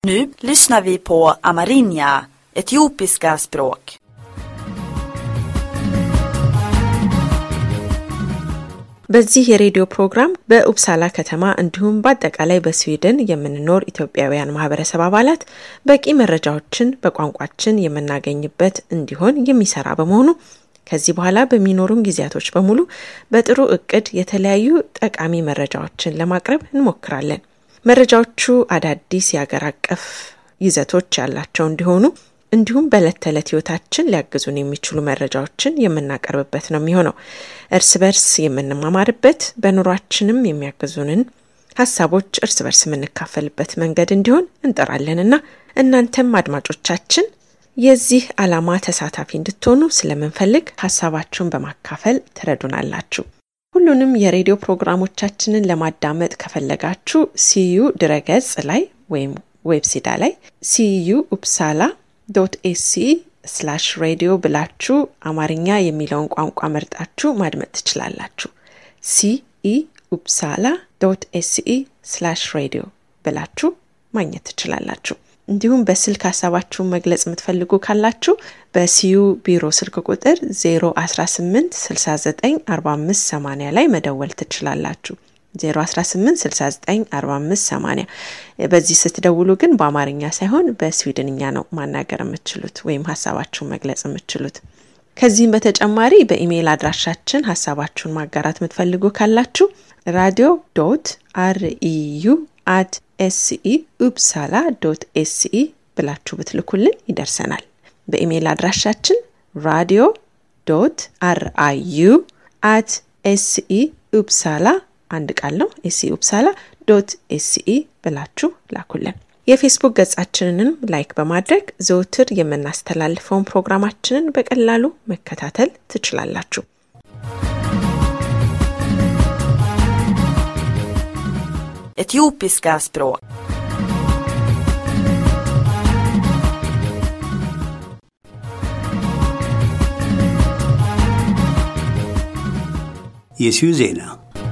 Nu lyssnar vi på amerinja, etiopiska språk. በዚህ የሬዲዮ ፕሮግራም በኡፕሳላ ከተማ እንዲሁም በአጠቃላይ በስዊድን የምንኖር ኢትዮጵያውያን ማህበረሰብ አባላት በቂ መረጃዎችን በቋንቋችን የምናገኝበት እንዲሆን የሚሰራ በመሆኑ ከዚህ በኋላ በሚኖሩን ጊዜያቶች በሙሉ በጥሩ እቅድ የተለያዩ ጠቃሚ መረጃዎችን ለማቅረብ እንሞክራለን። መረጃዎቹ አዳዲስ የአገር አቀፍ ይዘቶች ያላቸው እንዲሆኑ እንዲሁም በዕለት ተዕለት ህይወታችን ሊያግዙን የሚችሉ መረጃዎችን የምናቀርብበት ነው የሚሆነው። እርስ በርስ የምንማማርበት በኑሯችንም የሚያግዙንን ሀሳቦች እርስ በርስ የምንካፈልበት መንገድ እንዲሆን እንጠራለንና እናንተም አድማጮቻችን የዚህ ዓላማ ተሳታፊ እንድትሆኑ ስለምንፈልግ ሀሳባችሁን በማካፈል ትረዱናላችሁ። ሁሉንም የሬዲዮ ፕሮግራሞቻችንን ለማዳመጥ ከፈለጋችሁ ሲዩ ድረገጽ ላይ ወይም ዌብሲዳ ላይ ሲዩ ኡፕሳላ ዶት ኤሲ ስላሽ ሬዲዮ ብላችሁ አማርኛ የሚለውን ቋንቋ መርጣችሁ ማድመጥ ትችላላችሁ። ሲኢ ኡፕሳላ ዶት ኤሲኢ ስላሽ ሬዲዮ ብላችሁ ማግኘት ትችላላችሁ። እንዲሁም በስልክ ሀሳባችሁን መግለጽ የምትፈልጉ ካላችሁ በሲዩ ቢሮ ስልክ ቁጥር 018 69 45 80 ላይ መደወል ትችላላችሁ። 018694580 በዚህ ስትደውሉ ግን በአማርኛ ሳይሆን በስዊድንኛ ነው ማናገር የምትችሉት ወይም ሀሳባችሁን መግለጽ የምትችሉት። ከዚህም በተጨማሪ በኢሜይል አድራሻችን ሀሳባችሁን ማጋራት የምትፈልጉ ካላችሁ ራዲዮ ዶት አርኢዩ አት ኤስኢ ኡፕሳላ ዶት ኤስኢ ብላችሁ ብትልኩልን ይደርሰናል። በኢሜይል አድራሻችን ራዲዮ ዶት አርአዩ አት ኤስኢ ኡፕሳላ አንድ ቃል ነው። ኤስኢ ኡፕሳላ ዶት ኤስኢ ብላችሁ ላኩልን። የፌስቡክ ገጻችንንም ላይክ በማድረግ ዘውትር የምናስተላልፈውን ፕሮግራማችንን በቀላሉ መከታተል ትችላላችሁ። Etiopiska språk. የሲዩ ዜና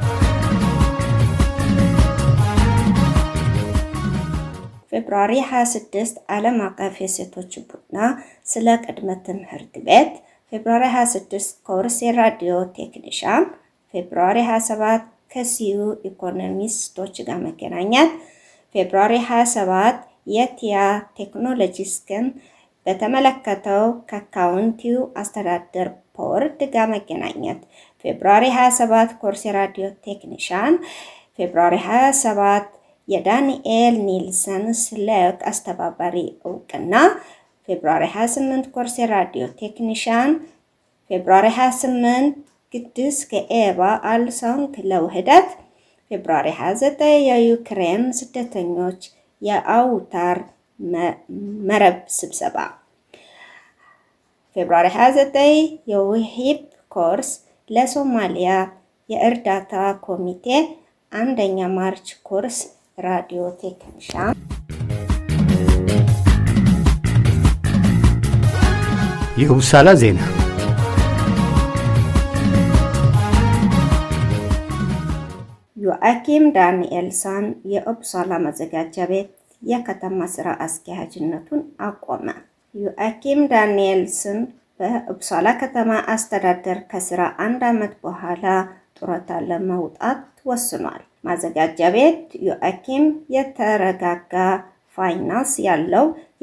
ፌብርዋሪ 26 ዓለም አቀፍ የሴቶች ቡና ስለ ቅድመ ትምህርት ቤት፣ ፌብርዋሪ 26 ኮርስ የራዲዮ ቴክኒሻን፣ ፌብርዋሪ 27 ከሲዩ ኢኮኖሚስቶች ጋር መገናኘት፣ ፌብርዋሪ 27 የቲያ ቴክኖሎጂስክን በተመለከተው ከካውንቲው አስተዳደር ቦርድ ጋር መገናኘት፣ ፌብርዋሪ 27 ኮርስ የራዲዮ ቴክኒሻን፣ ፌብርዋሪ 27 የዳንኤል ኒልሰን ስልክ አስተባባሪ እውቅና፣ ፌብርዋሪ 28 ኮርስ የራዲዮ ቴክኒሻን፣ ፌብርዋሪ 28 ቅዱስ ከኤባ አልሶንግ ለውህደት፣ ፌብርዋሪ 29 የዩክሬን ስደተኞች የአውታር መረብ ስብሰባ፣ ፌብርዋሪ 29 የውሂብ ኮርስ ለሶማሊያ የእርዳታ ኮሚቴ አንደኛ ማርች ኮርስ ራዲዮ ቴክኒሻን የኡፕሳላ ዜና ዮአኪም ዳንኤልሰን የኡፕሳላ መዘጋጃ ቤት የከተማ ስራ አስኪያጅነቱን አቆመ። ዮአኪም ዳንኤልሰን በኡፕሳላ ከተማ አስተዳደር ከስራ አንድ ዓመት በኋላ ጡረታ ለመውጣት ወስኗል። ማዘጋጃ ቤት ዮአኪም የተረጋጋ ፋይናንስ ያለው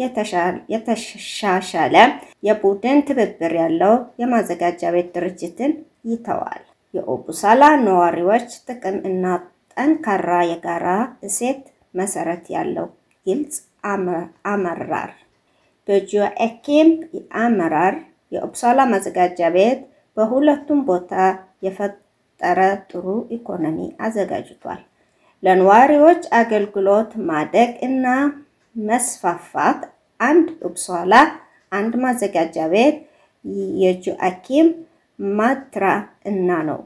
የተሻሻለ የቡድን ትብብር ያለው የማዘጋጃ ቤት ድርጅትን ይተዋል። የኡፕሳላ ነዋሪዎች ጥቅም እና ጠንካራ የጋራ እሴት መሰረት ያለው ግልጽ አመራር በጆአኪም አመራር የኡፕሳላ ማዘጋጃ ቤት በሁለቱም ቦታ የፈጠረ ጥሩ ኢኮኖሚ አዘጋጅቷል። ለነዋሪዎች አገልግሎት ማደግ እና መስፋፋት አንድ ኡፕሳላ አንድ ማዘጋጃ ቤት የጆአኪም ማትራ እና ነው።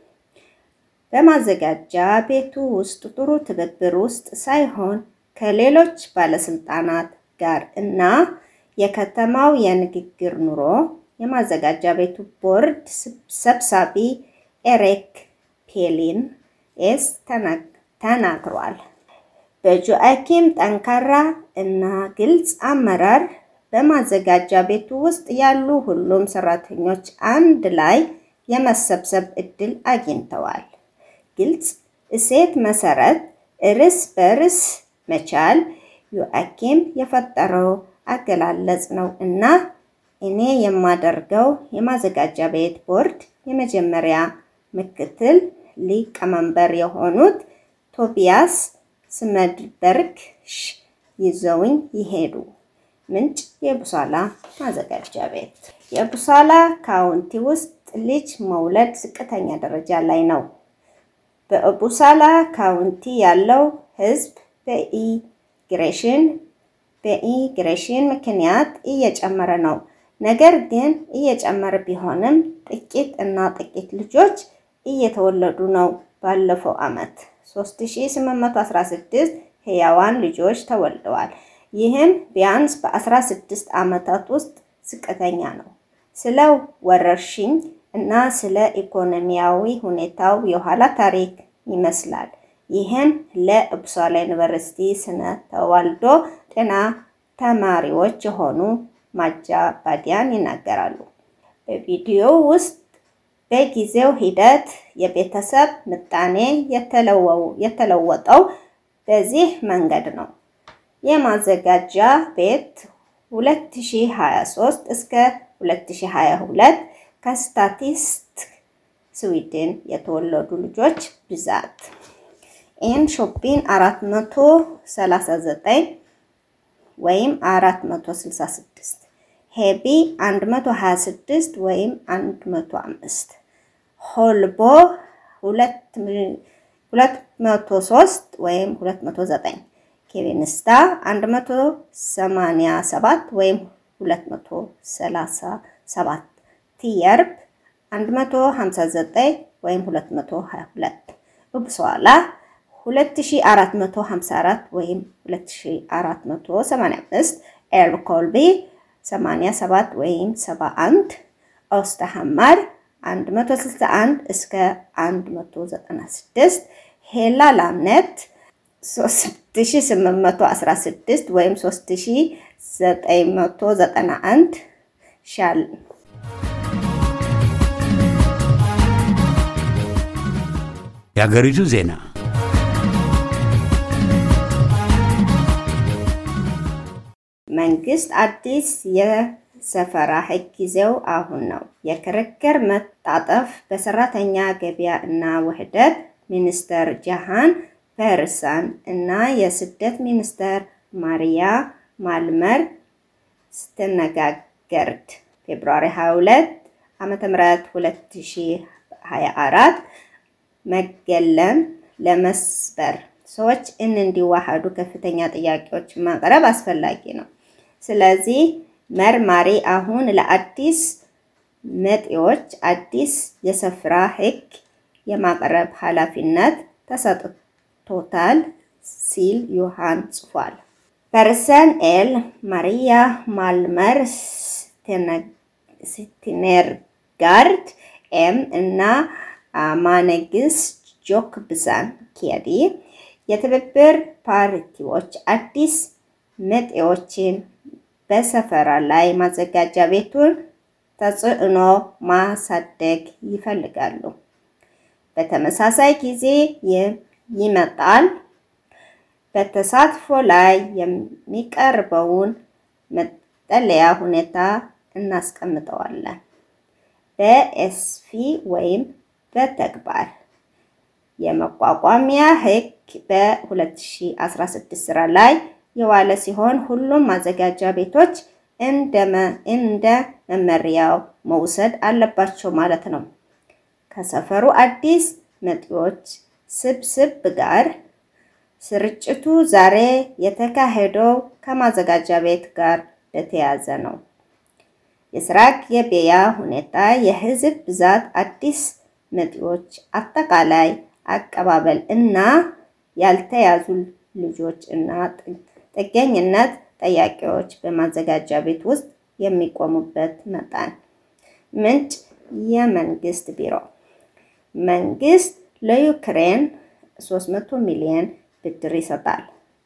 በማዘጋጃ ቤቱ ውስጥ ጥሩ ትብብር ውስጥ ሳይሆን ከሌሎች ባለስልጣናት ጋር እና የከተማው የንግግር ኑሮ የማዘጋጃ ቤቱ ቦርድ ሰብሳቢ ኤሪክ ፔሊን ኤስ ተናግሯል። በጆአኪም ጠንካራ እና ግልጽ አመራር በማዘጋጃ ቤቱ ውስጥ ያሉ ሁሉም ሰራተኞች አንድ ላይ የመሰብሰብ እድል አግኝተዋል። ግልጽ እሴት መሰረት እርስ በርስ መቻል ዮአኪም የፈጠረው አገላለጽ ነው እና እኔ የማደርገው የማዘጋጃ ቤት ቦርድ የመጀመሪያ ምክትል ሊቀመንበር የሆኑት ቶቢያስ ስመድበርግ ይዘውኝ ይሄዱ። ምንጭ የቡሳላ ማዘጋጃ ቤት። የቡሳላ ካውንቲ ውስጥ ልጅ መውለድ ዝቅተኛ ደረጃ ላይ ነው። በቡሳላ ካውንቲ ያለው ሕዝብ በኢግሬሽን በኢግሬሽን ምክንያት እየጨመረ ነው። ነገር ግን እየጨመረ ቢሆንም ጥቂት እና ጥቂት ልጆች እየተወለዱ ነው። ባለፈው ዓመት 3816 ህያዋን ልጆች ተወልደዋል። ይህም ቢያንስ በ16 ዓመታት ውስጥ ዝቅተኛ ነው። ስለ ወረርሽኝ እና ስለ ኢኮኖሚያዊ ሁኔታው የኋላ ታሪክ ይመስላል። ይህም ለኡፕሳላ ዩኒቨርሲቲ ስነ ተዋልዶ ጤና ተማሪዎች የሆኑ ማጃ ባዲያን ይናገራሉ። በቪዲዮው ውስጥ በጊዜው ሂደት የቤተሰብ ምጣኔ የተለወጠው በዚህ መንገድ ነው። የማዘጋጃ ቤት 2023 እስከ 2022 ከስታቲስቲክ ስዊድን የተወለዱ ልጆች ብዛት ኤን ሾፒን 439 ወይም 466 ሄቢ 126 ወይም 105 ሆልቦ 203 ወይም 209 ኬቪንስታ 187 ወይም 237 ቲየርብ 159 ወይም 222 ኡፕሳላ 2454 ወይም 2485 ኤልኮልቢ 87 ወይም 71 ኦስተሃማር 161 እስከ 196 ሄላ ላምነት 3816 ወይም 3991 ሻል የሀገሪቱ ዜና መንግስት አዲስ የሰፈራ ህግ ጊዜው አሁን ነው። የክርክር መጣጠፍ በሰራተኛ ገበያ እና ውህደት ሚኒስተር ጃሃን ፐርሳን እና የስደት ሚኒስተር ማሪያ ማልመር ስትነጋገርድ ፌብሩዋሪ 22 ዓመተ ምህረት 2024 መገለም ለመስበር ሰዎች እን እንዲዋሃዱ ከፍተኛ ጥያቄዎች ማቅረብ አስፈላጊ ነው። ስለዚህ መርማሪ አሁን ለአዲስ መጤዎች አዲስ የሰፈራ ህግ የማቅረብ ኃላፊነት ተሰጥቶታል ሲል ዮሐን ጽፏል። ፐርሰን ኤል ማሪያ ማልመር ስቲነርጋርድ ኤም እና ማነግስ ጆክብሳን ኬዲ የትብብር ፓርቲዎች አዲስ መጤዎችን በሰፈራ ላይ ማዘጋጃ ቤቱን ተጽዕኖ ማሳደግ ይፈልጋሉ። በተመሳሳይ ጊዜ ይመጣል። በተሳትፎ ላይ የሚቀርበውን መጠለያ ሁኔታ እናስቀምጠዋለን። በኤስፊ ወይም በተግባር የመቋቋሚያ ህግ በ2016 ስራ ላይ የዋለ ሲሆን ሁሉም ማዘጋጃ ቤቶች እንደ መመሪያው መውሰድ አለባቸው ማለት ነው። ከሰፈሩ አዲስ መጤዎች ስብስብ ጋር ስርጭቱ ዛሬ የተካሄደው ከማዘጋጃ ቤት ጋር በተያያዘ ነው። የስራ ገበያ ሁኔታ፣ የህዝብ ብዛት፣ አዲስ መጤዎች አጠቃላይ አቀባበል እና ያልተያዙ ልጆች እና ጥገኝነት ጠያቂዎች በማዘጋጃ ቤት ውስጥ የሚቆሙበት መጠን። ምንጭ የመንግስት ቢሮ። መንግስት ለዩክሬን 300 ሚሊዮን ብድር ይሰጣል።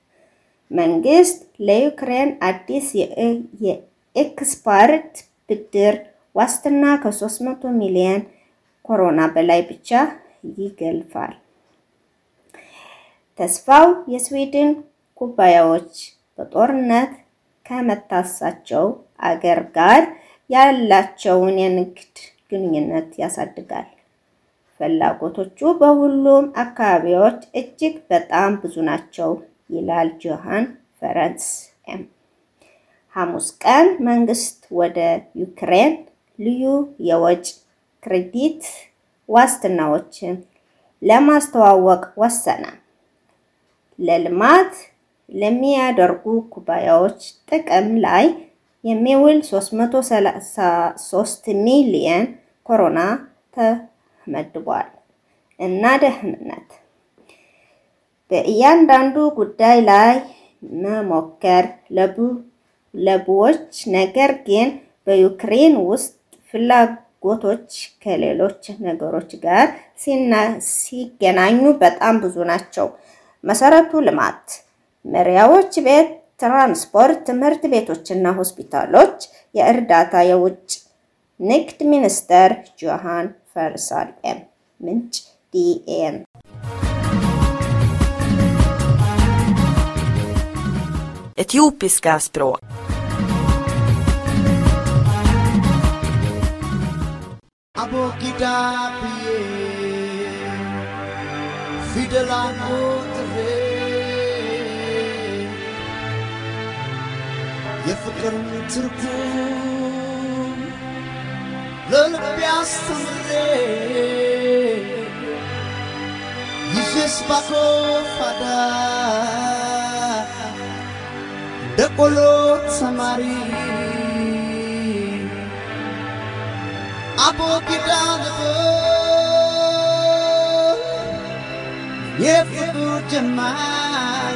መንግስት ለዩክሬን አዲስ የኤክስፐርት ብድር ዋስትና ከ300 ሚሊዮን ኮሮና በላይ ብቻ ይገልፋል። ተስፋው የስዊድን ኩባንያዎች በጦርነት ከመታሳቸው አገር ጋር ያላቸውን የንግድ ግንኙነት ያሳድጋል። ፍላጎቶቹ በሁሉም አካባቢዎች እጅግ በጣም ብዙ ናቸው ይላል ጆሃን ፈረንስ ኤም። ሐሙስ ቀን መንግስት ወደ ዩክሬን ልዩ የወጭ ክሬዲት ዋስትናዎችን ለማስተዋወቅ ወሰነ። ለልማት ለሚያደርጉ ኩባንያዎች ጥቅም ላይ የሚውል 333 ሚሊየን ኮሮና ተመድቧል እና ደህንነት በእያንዳንዱ ጉዳይ ላይ መሞከር ለብዙዎች ነገር ግን በዩክሬን ውስጥ ፍላጎቶች ከሌሎች ነገሮች ጋር ሲገናኙ በጣም ብዙ ናቸው። መሰረቱ ልማት፣ መሪያዎች ቤት፣ ትራንስፖርት፣ ትምህርት ቤቶችና ሆስፒታሎች፣ የእርዳታ የውጭ ንግድ ሚኒስተር ጆሃን ፈርሳል ኤም ምንጭ ዲኤን Etiopiska språk አቦጊዳ ብዬ ፊደል አንቆጥሬ የፍቅርን ትርጉም ለልቤ አስተምሬ ይዤስ ባኮፋዳ ደቆሎ ተማሪ አቦጊዳ ልበል የፍቅር ጀማሪ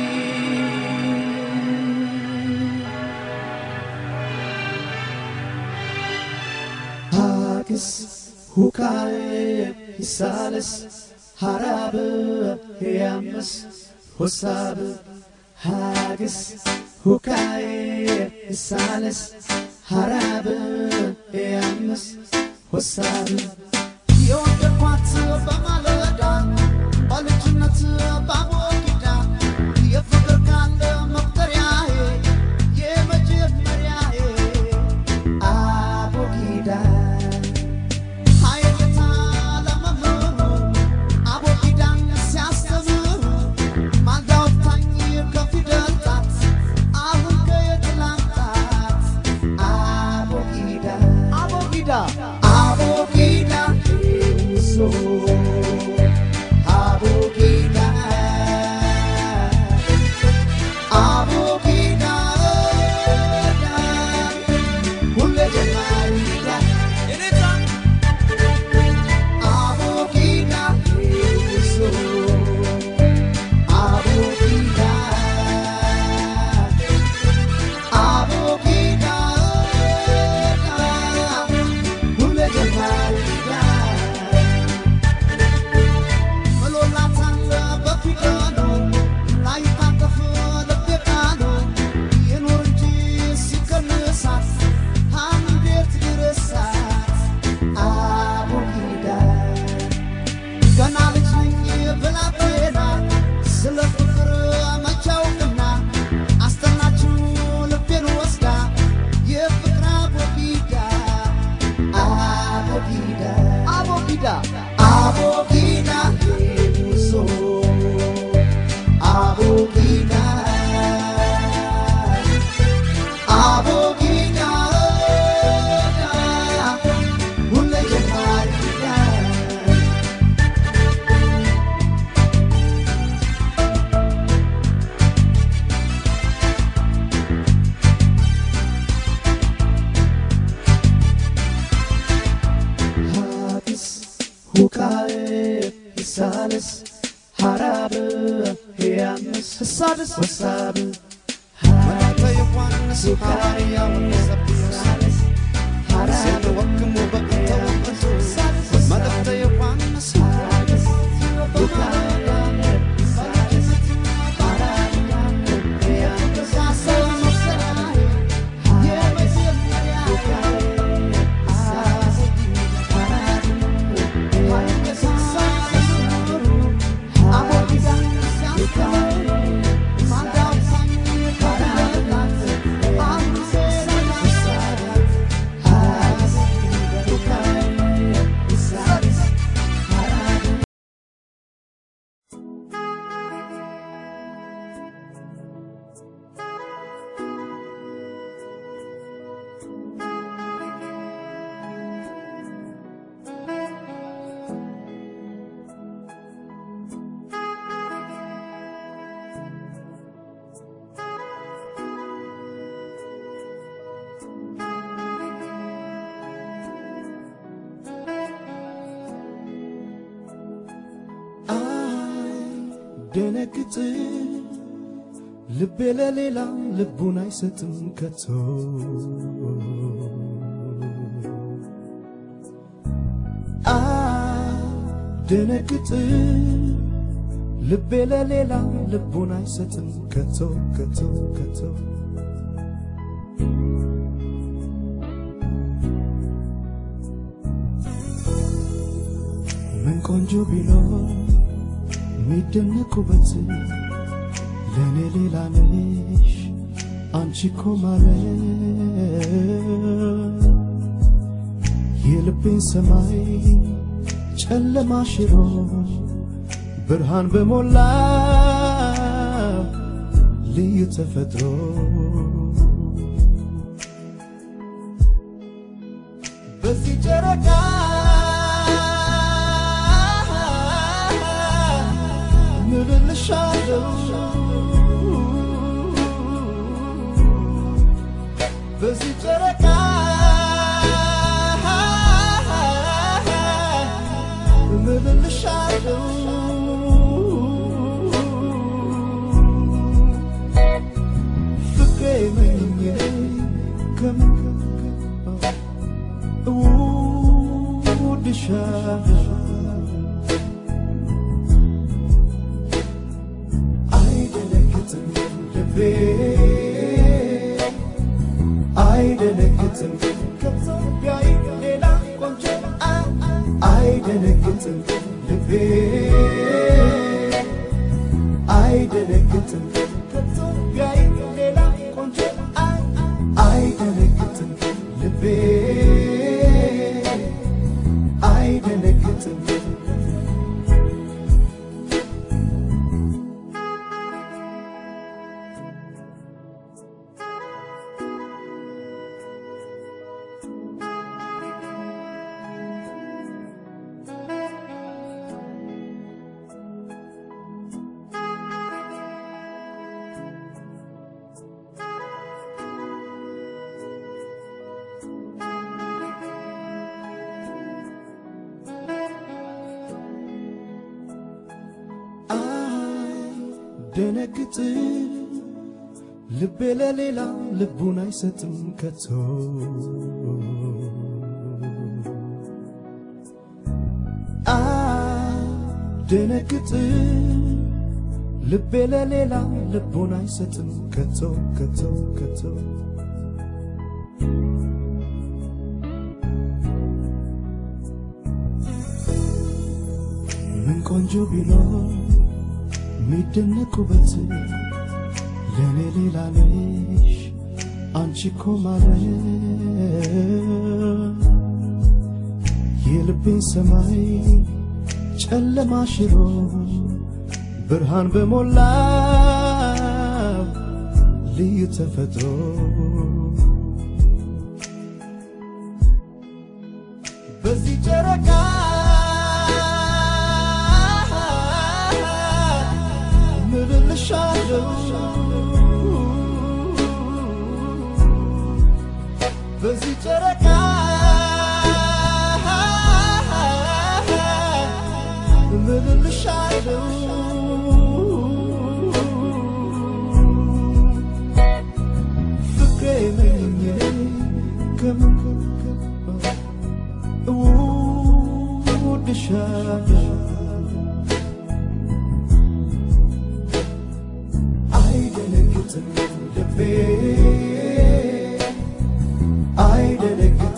ሀግስ ሁካዬ ይሳለስ ሀራብ ያምስ ሆሳብ ሀግስ ሁካዬ ይሳለስ ሀራብ ያምስ ሆሳብ የወደድኳት በማለዳ በልጅነት ባቦጊዳ የፍቅር ካለ መቁጠሪያዬ የመጀመሪያዬ አቦጊዳ ሀይልታ ለመምህሩ አቦጊዳን ሲያስተምሩ ማልዳ ወጣኝ ከፊደል ጣት አሁን ከየት ላምጣት አቦጊዳ አቦጊዳ አቦጊዳ ሶ አቦጊዳ አቦጊዳ ሁሌ ጀማሪዳ አቦጊዳ ሶ አቦጊዳ አቦጊዳ ሁሌ ጀማሪዳ ብሎላታል በፊደሉ ላይታጠፍ ልቤ ቃሉ ይኑር እንጂ ሲቀንሳት እንዴት ይረሳት አቦጊዳ ገና ልጅ ነኝ ብላቴና ስለ ፍቅር መቼ አውቅና አስጠናችው ልቤን ወስዳ የፍቅር አቦጊዳ አቦጊዳ አቦጊዳ አቦጊዳ ሶ አቦጊዳ አቦጊዳ ሁሌ ጀማሪዳ ሀዲስ ሁካዬ ይሳልስ ሀራብ ያምስ ሳልስ ወሳብ መላከ ዮሐንስ ሐዋርያው ሳልስ ሀራብ ወክሙ በቅተወቅቱ መልእክተ ዮሐንስ ሁካዬ ሳልስ ሀራብ አይደነግጥ ልቤ ለሌላ ልቡን አይሰጥም ከቶ አይደነግጥ ልቤ ለሌላ ልቡን አይሰጥም ከቶ ከቶ ከቶ ምን ቆንጆ ቢኖር የሚደነቁበት ለእኔ ሌላ ነሽ አንቺ እኮ ማለት የልቤን ሰማይ ጨለማ ሽሮ ብርሃን በሞላ ልዩ ተፈጥሮ በዚህ ጨረቃ ምልልሻለው በዚህ ጨረቃ ምልልሻለው ፍቅሬ መኝኜ ከምን እውድሻለሁ አይደነግጥም ልቤ አይደነግጥም ከኢትዮጵያዊ ሌላ ቆንጆ አይደነግጥም ልቤ አይደነግጥም ከኢትዮጵያዊ ሌላ ቆንጆ አይደነግጥም ልቤ አይደነግጥም አይደነግጥ ልቤ ለሌላ ልቡን አይሰጥም ከቶ አይደነግጥ ልቤ ለሌላ ልቡን አይሰጥም ከቶ ከቶ ከቶ ምን ቆንጆ ቢኖር የሚደነቁበት ለእኔ ሌላ ነሽ አንቺ እኮ ማለት የልቤን ሰማይ ጨለማ ሽሮ ብርሃን በሞላ ልዩ ተፈጥሮ በዚህ ጨረቃ ምልልሻለው በዚህ ጨረቃ ምልልሻለው ፍቅሬ መኝኜ ከምን እውድሻለሁ አይደነግጥም ልቤ አይደነግጥም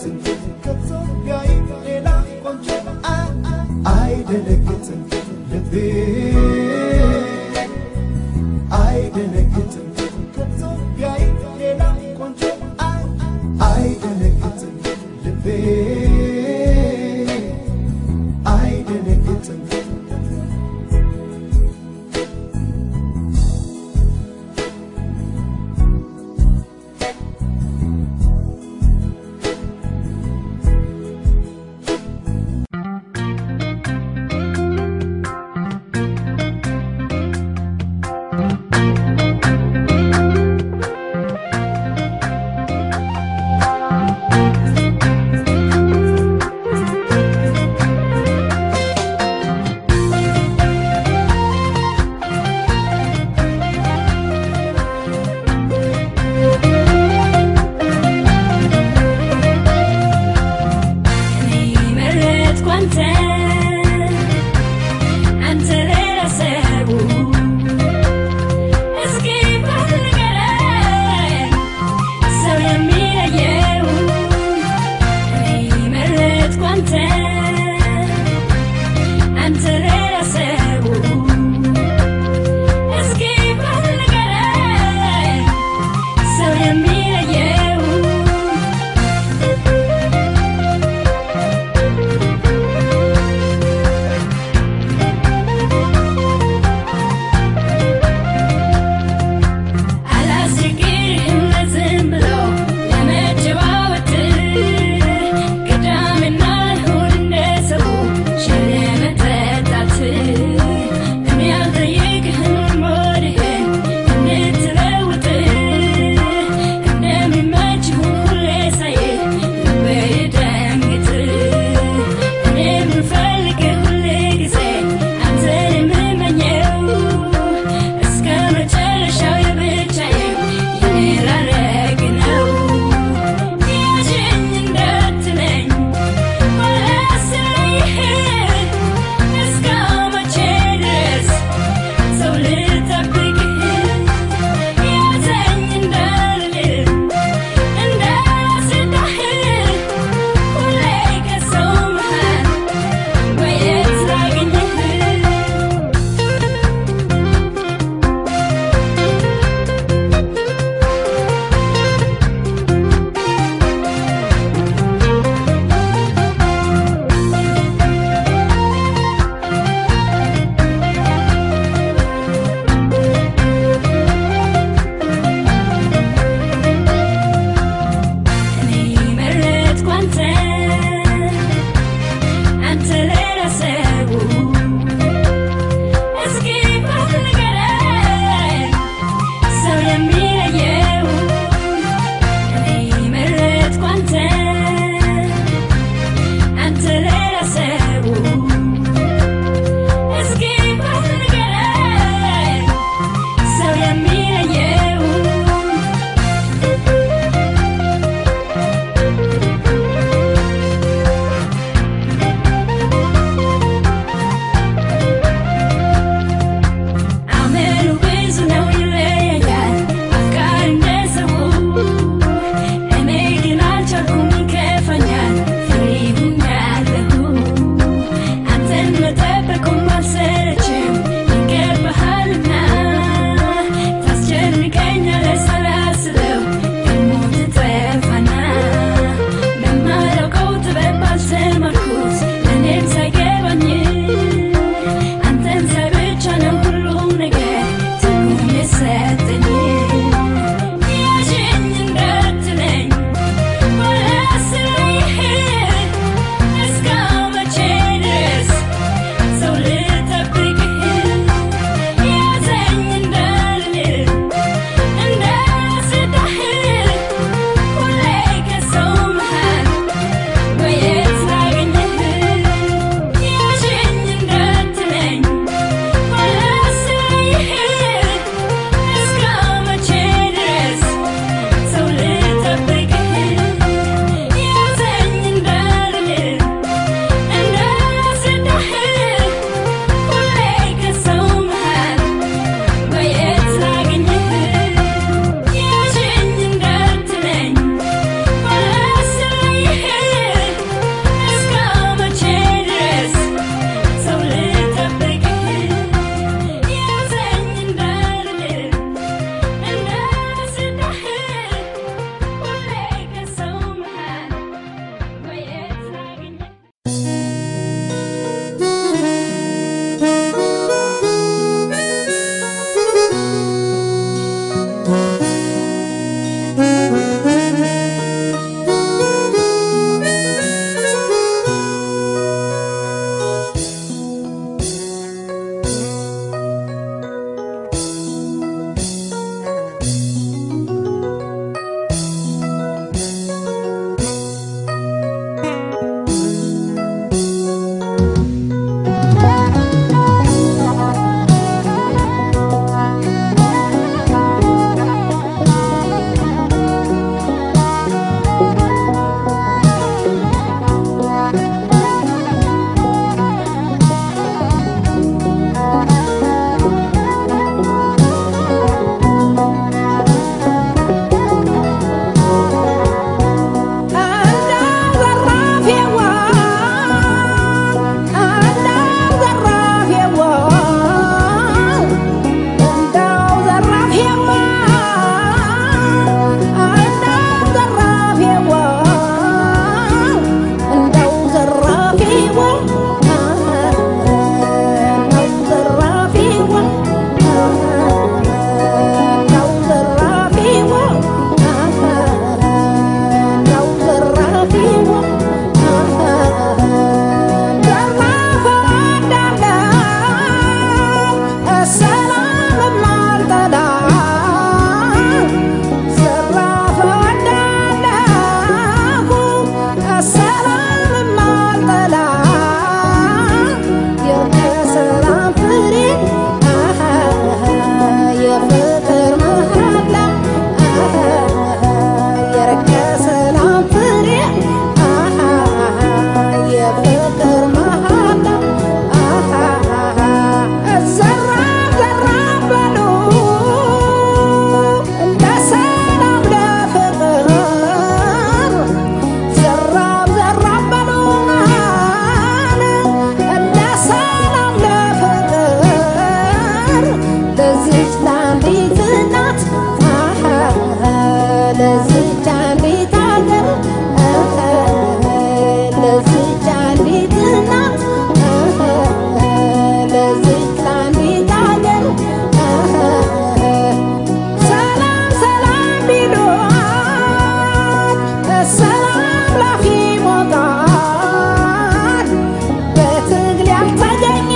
ለዚች አንዲት ሀገር ለዚች አንዲት እናት ለዚች አንዲት ሀገር ሰላም ሰላም ቢሏት ሰላም ላፊ ሞቃት በትግል ያልተገኘ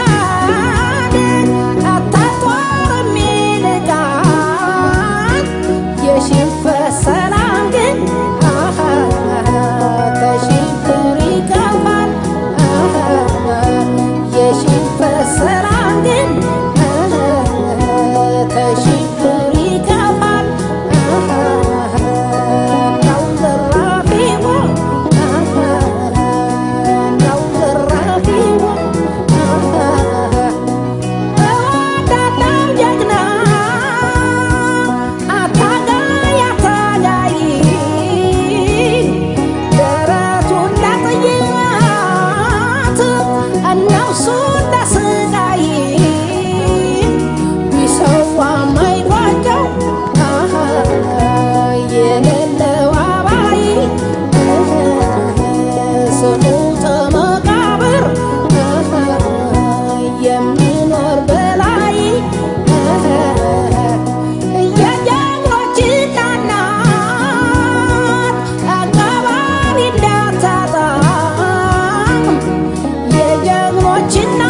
አታጧር የሚልቃት የሽንፈት ሰላም ግን ከሽብር ይከፋል የሽንፈት ሰላም ግን ከሽብር ይከፋል ነው ዘራፊው ነው ዘራፊው እወዳለሁ ጀግና አታጋይ አታጋይ ደረቱን ለጥይት ነፍሱን ለስቃይ ቢሰዋ ማይቋጨው የሌለው አባይ ስሙ ተመቃብር የሚኖር በላይ የጀግኖች እናት አቀባሪ እንዳታጣ የጀግኖች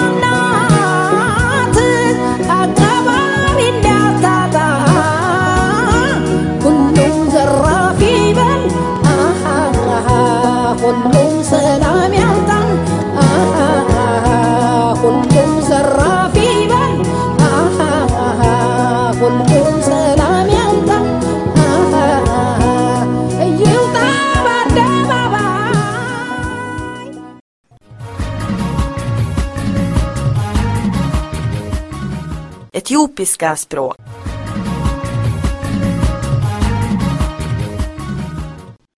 እናት አቀባሪ እንዳታጣ ሁሉም ዘራፊ ይበል ሁሉም ሰላም ያምጣ ሁሉም ዘራፊ ይበል ሁሉም ሰላም ያምጣ ይውጣ በአደባባይ Etiopiska språk.